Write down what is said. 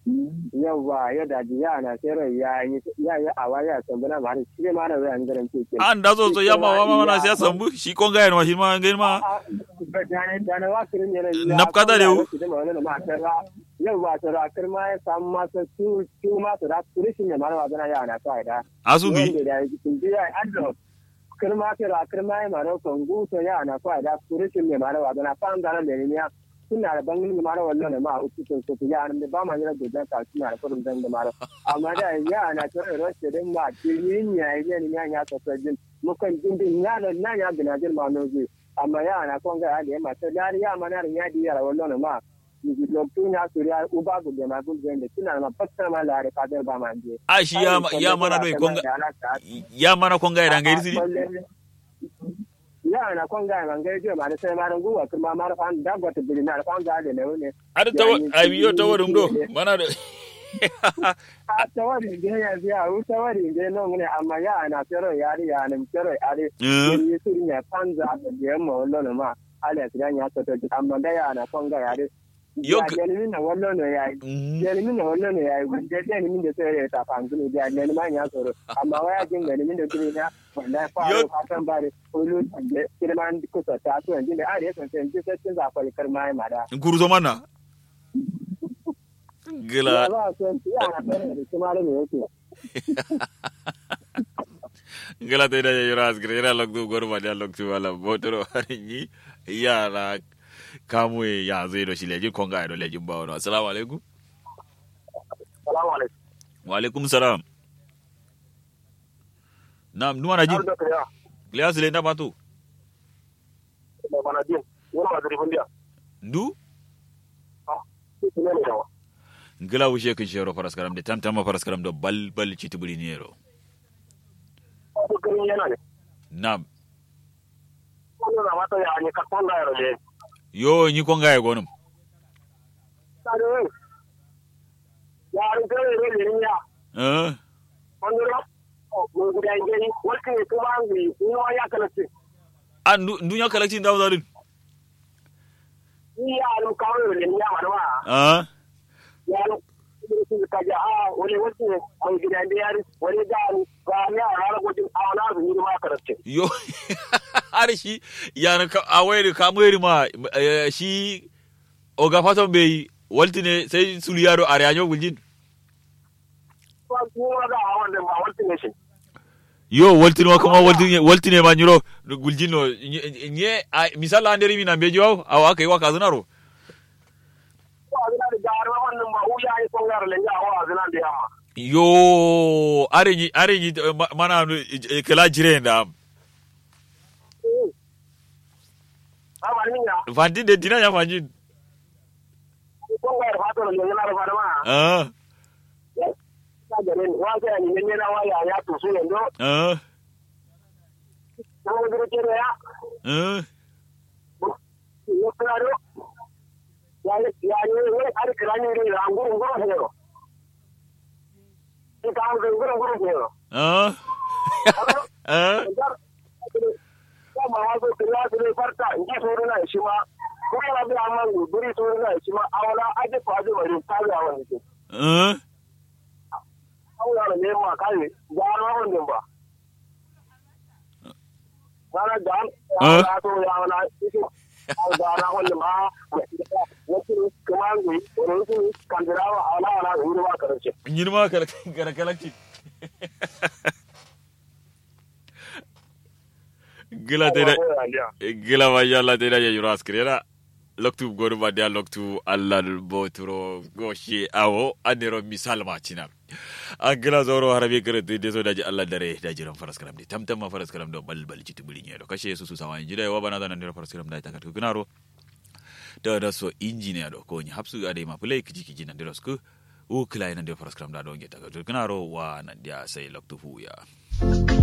yawa ya daji ya na tsere ya yi ya yi awa ya sambuna ma har shi ma da zan garan ke ke an da so so ya ma wa ma na siya sambu shi kon ga ma shi ma ga ma dane dane wa kirin ne Napkada da wu. yawa tsara kirma ya samu masa su su masu da turishin ya mara wazana ya na sa da asubi wanda da yake kun biya addo kirma tsara kirma ya mara kongu to ya na sa da turishin ya mara wazana fa an da nan ne ya suna da bangin da mara wallo ma a uku to to ya nan da ba ma yana da ka suna da kurum dan da mara amma da ya na tsara rashe din ma kirin ya yi ne ya ya ta sajin mukan jin din ya na na ya gina jin ma nozi amma ya na konga ya da ma ta dari ya mana ya di ya wallo ma lokacin ya suriya uba gudu ma gudu da suna ma fassara ma lare fadar ba ma je a shi ya ya mana doi kon ga ya mana kon ga dan ga irsi ya na kon ga man ga je ma da sai ma rangu wa kuma ma fa da gwata bi na fa ga da ne ne ada tawa abiyo tawarum do mana da a tawari ge ya ya u tawari ge no ne amma ya na tsaro yari ya nan tsaro yari ni su ne fanza da je mo lo ma ala tiran ya to amma da ya na kon ga yari Yok. ya ni na wallo no ya ya ni na wallo no ya wanda da ni da sai ta fangulu da ne ma ya tsoro amma waya jin ga ni da kiri na wanda fa Yok. ka san bare ulu da kirman kusa ta to yanzu da are san sai ji sai cin zafal karma ma da gurzo mana ya gila ba so ya na fara da kuma ne yake gila te da yura asgre era lok du gorma da lok tu wala botoro harinyi yara kamu ya zai do shi leji kon ga do leji bawo assalamu alaikum salamu alaikum wa alaikum salam nam nuwa na jin da kaya glias le ndama tu da bana jin wani ba zuri fundiya ndu ne ne yawa ngila wushe kin shero faras karam de tam tam faras karam do bal bal chitubuli niero ko kan yana ne nam wannan na mata ya ne ka tonda ya role yo nyi kon ga e gonum sare ya ri gare ne ne ya eh wannan mun guda gani wata ne kuma an yi ni ya kala ce an ndu ndu nya collecting dawo dadin ni ya ru kawo ne ya ma ma ah ya ru su ka ja a wani wata ne mun guda da yari wani da ni ga ni a ran gudun a na zu ni ma kala ce yo har shi yana ka awai ka mweri ma eh, shi oga faton bai walti ne sai suliyaro a rayanyo guljin ko kuma da a wannan ba wata ne shi yo walti ne kuma walti ne walti ne ma nyiro guljin no nye nye- a- misala anderi mi na bejo aw aw aka yi wa kazunaro ko a zina da jaruwa wannan ba u ya yi son gara le ya wa zina da yamma yo areji areji eh, ma- mana eh, kala jire da ba ba ni ya vanti de dina ya vanjin son gara fato le yana da fara ma ah ta gare ni wa sai ni ne na wa ya ya to su yanzu ah na mu dire ke ya ah yo claro ya ya ni ne ar krani ne ra nguru nguru ne ro ni ka nguru nguru nguru ne ro ah ah ya ma wa ko kira su ne farta in ji suru na shi ma ko ya bi amma guri suru na shi ma awala aje ko aje bari ta ga wani ke ah awala ne ma kai ga na wannan ba Rana da ya to ya wala ga na wannan ma wasu kuma ne wani kandirawa awala wala wuri ba karshe nyirma kala kala kala ki gila te da gila ma yalla te da ya yura askrera loktu goru ba dia loktu allah boturo goshi awo anero misal ma cinar an gila zoro harabi kare te de so daji allah dare da jiran faras karam de tamtam ma faras karam do bal bal citu buli nyedo kashe su su sawa injida wa bana da nan faras karam da ta ka kunaro da da so engineer do ko ni hapsu ade ma play kiji kiji nan de ku u kila nan de faras karam da do ngeta ka kunaro wa nan dia sai loktu fu ya